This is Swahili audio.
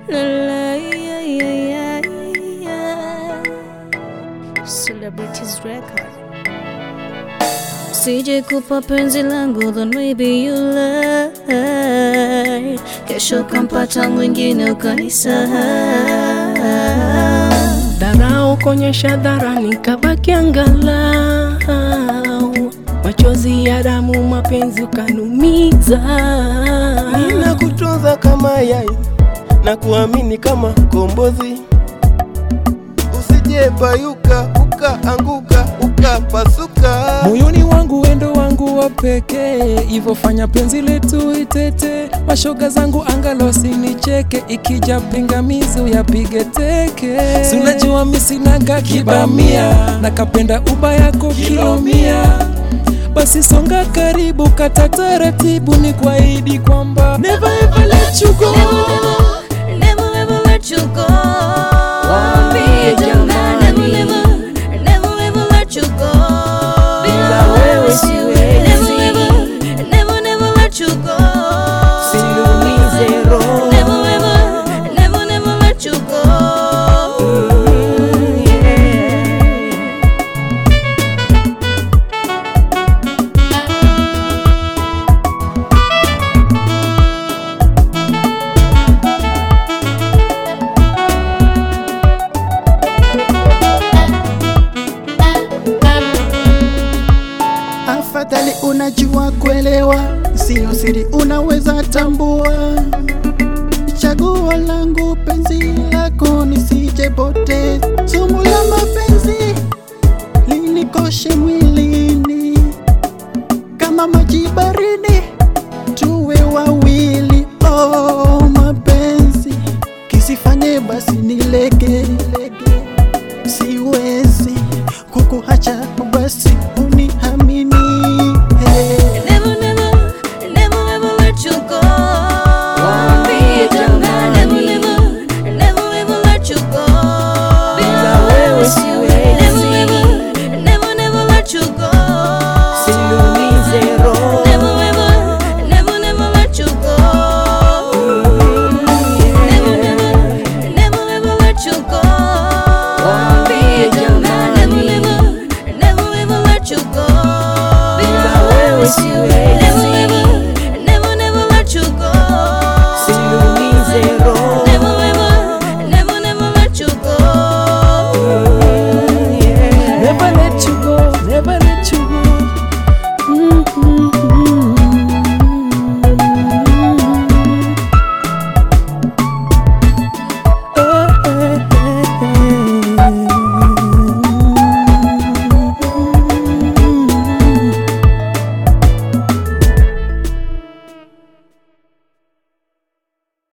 la, la, yeah, yeah, yeah, yeah. Celebrities Record. Sije kupa penzi langu then maybe you lie. Kesho kampata mwingine ukanisahau. Dharau konyesha dharani kabaki angalau machozi ya damu mapenzi ukanumiza Ninakutunza kama yai na kuamini kama kombozi, usije bayuka ukaanguka ukapasuka. moyoni wangu wendo wangu wa pekee, hivyo fanya penzi letu itete. Mashoga zangu angalo sinicheke, ikija pingamizi uyapige teke. Si unajua mi sinaga kibamia, nakapenda uba yako kilomia. Basi songa karibu, kata taratibu, ni kuahidi kwamba never ever let you go. Never ever let you go. Waambie Jamani, jamani. never, never ever let you go. Bila wewe siwezi. Never ever, never, never let you go. Usiniumize roho. Never ever, never, never let you go. Afadhali unajua kuelewa, sio siri, unaweza tambua. Chaguo langu penzi lako nisijepoteza, sumu la mapenzi linikoshe mwili